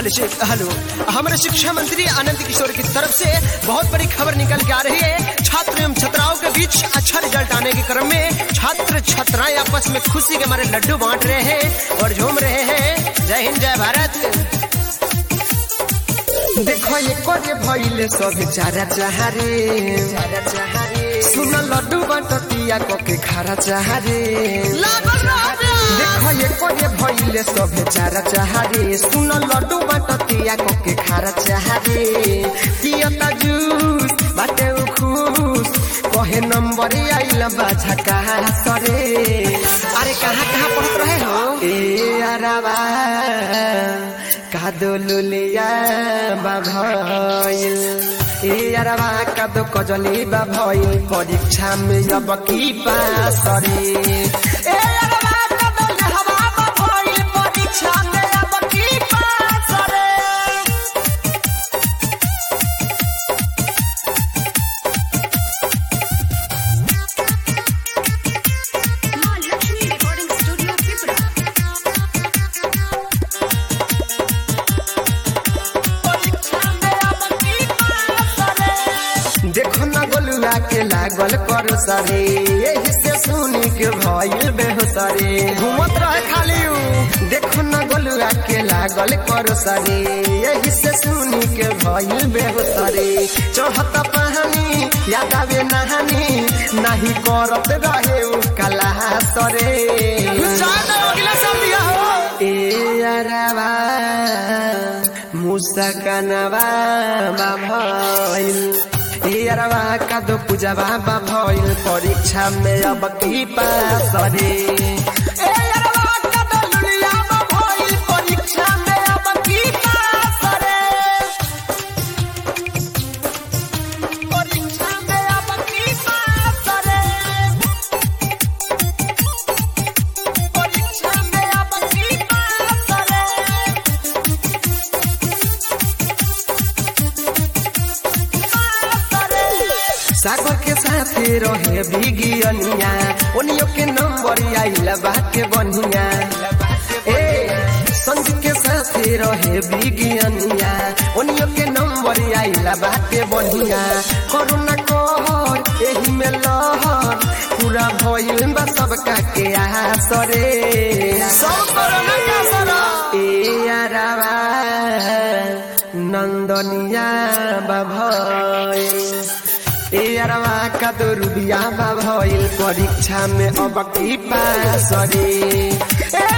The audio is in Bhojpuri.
हेलो शिव- हेलो हमारे शिक्षा मंत्री आनंद किशोर की तरफ से बहुत बड़ी खबर निकल के आ रही है छात्र एवं छात्राओं के बीच अच्छा रिजल्ट आने के क्रम में छात्र छात्राएं आपस में खुशी के मारे लड्डू बांट रहे हैं और झूम रहे हैं जय हिंद जय भारत देखो ये कोरे भइले सब चारा चाहरे चारा चाहरे सुन लड्डू बाटतिया को के खारा चाहरे देखो ये कोरे भइले सब चारा चाहरे सुन लड्डू बाटतिया को के खारा चाहरे पियता जूस बाटे उ खुश कहे नंबर आइल बाछा कहा सरे अरे कहाँ कहाँ पढ़त रहे हो ए अरबा कादो लुलिया बाभइल ए अरबा कादो कजली बाभइल परीक्षा में अब की पास रे ए अरबा कादो लहवा बाभइल परीक्षा में अब की पास रे माँ लक्ष्मी रिकॉर्डिंग स्टूडियो त्रिपुरा देखो न गोलुआ के लागल कर सरे यही से सुनी के भइल बेहोसरे घूमत रहे खाली उ देखो न गोलुआ के लागल कर सरे यही से सुनी के भइल बेहोसरे चढ़त पहानी याद आवे नहानी नाही करत रहे उ कला सरे ए अरबा मुसकनवा भइल ए अरबा कादो पूजवा भइल परीक्षा में अब की पास रे ए अरबा कादो लुलिया भइल परीक्षा में अब की पास रे परीक्षा में अब की पास रे परीक्षा में अब की पास रे सागर के साथे रहे बिगियनिया ओनियो के नंबर आइला बाटे बनिया ए संज के साथे रहे बिगियनिया ओनियो के नंबर आइला बाटे बनिया करुणा कहर एही में लहर पूरा भइल बा सबका के आसरे सब करुणा का सरा ए अरबा नंदनिया बाभइल ए अरवा का तो रुबिया भइल परीक्षा में अब की पास रे ए